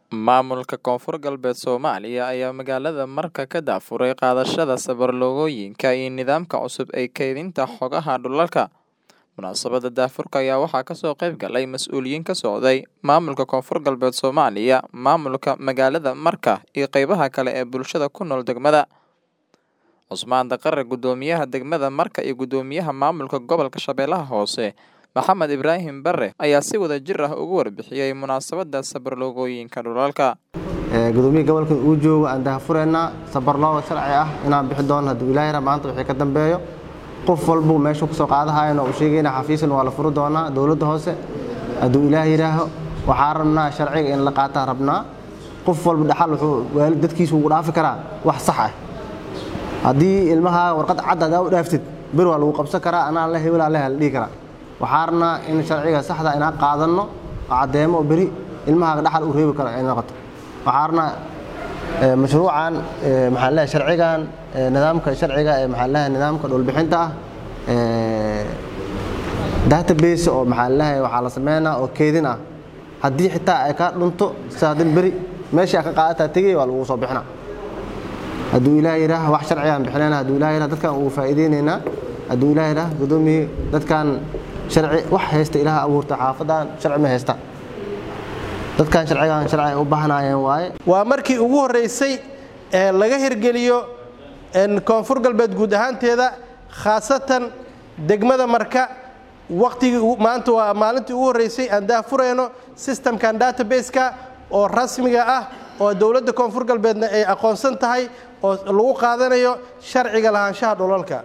Maamulka Koonfur Galbeed Soomaaliya ayaa magaalada Marka ka daafuray qaadashada sawir-loogooyinka iyo nidaamka cusub ee kaydinta xogaha dhulalka. Munaasabadda daafurka ayaa waxaa kasoo qayb galay mas'uuliyiin ka socday maamulka Koonfur Galbeed Soomaaliya, maamulka magaalada Marka, iyo qeybaha kale ee bulshada ku nool degmada. Cusmaan Daqare, Guddoomiyaha degmada Marka iyo Guddoomiyaha Maamulka Gobolka Shabeellaha Hoose, Maxamed Ibraahim Bare, ayaa si wadajir ah uga warbixiyay munaasabadda sawir-loogooyinka dhulalka. gudoomiya gobolka uu joogo aan daahfureynaa sabarlooga sharci ah inaan bixi doono hadduu ilaahay raa maanta wixii ka dambeeyo qof walbuu meeshuu kasoo qaadahayana uu sheegayna xafiisan waa la furi doonaa dowladda hoose hadduu ilaahay yidhaaho waxaa rabnaa sharciga in la qaataa rabnaa qof walba dhaxal wuxuu waalid dadkiisu ugu dhaafi karaa wax sax ah haddii ilmaha warqad cad hadaa u dhaaftid bir waa lagu qabsan karaa anaa le hebelaa le la dhihi karaa waxaa rabnaa in sharciga saxda inaan qaadanno oo caddeemo oo beri ilmahaaga dhaxal u reebi karo ay noqoto waxaa rabnaa mashruucan maxaa leeyahay sharcigan nidaamka sharciga ee maxaa leeyahay nidaamka dhulbixinta ah database oo maxaa leeyahay waxaa la sameynaa oo keedin ah haddii xitaa ay kaa dhunto saadin beri meeshii ka qaadataa tegay waa lagu soo bixinaa hadduu ilaahay yidhaah wax sharcigaan bixinayna hadduu ilaahay yidhaah dadkan uu faa'iideynaynaa hadduu ilaahay yidhaah guddoomiye dadkan sharci wax haysta ilaah abuurta xaafadan sharci ma haysta dadkan sharcigan sharci ay u baahnaayeen waaye waa markii ugu horreysay ee laga hirgeliyo koonfur galbeed guud ahaanteeda khaasatan degmada marka waqtigii maanta waa maalintii ugu horreysay aan daahfurayno systemkan database-ka oo rasmiga ah oo dowladda koonfur galbeedna ay aqoonsan tahay oo lagu qaadanayo sharciga lahaanshaha dhulalka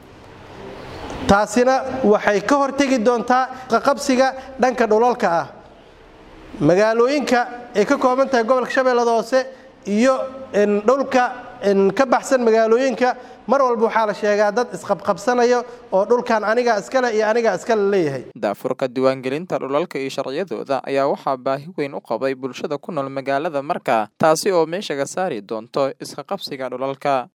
taasina waxay ka hortegi doontaa qaqabsiga dhanka dhulalka ah magaalooyinka ay ka kooban tahay gobolka shabeellada hoose iyo dhulka ka baxsan magaalooyinka mar walba waxaa la sheegaa dad isqabqabsanayo oo dhulkan anigaa iskale iyo anigaa iskale leeyahay daafurka diiwaangelinta dhulalka iyo sharciyadooda ayaa waxaa baahi weyn u qabay bulshada ku nool magaalada Marka taasi oo meesha ka saari doonto iska qabsiga dhulalka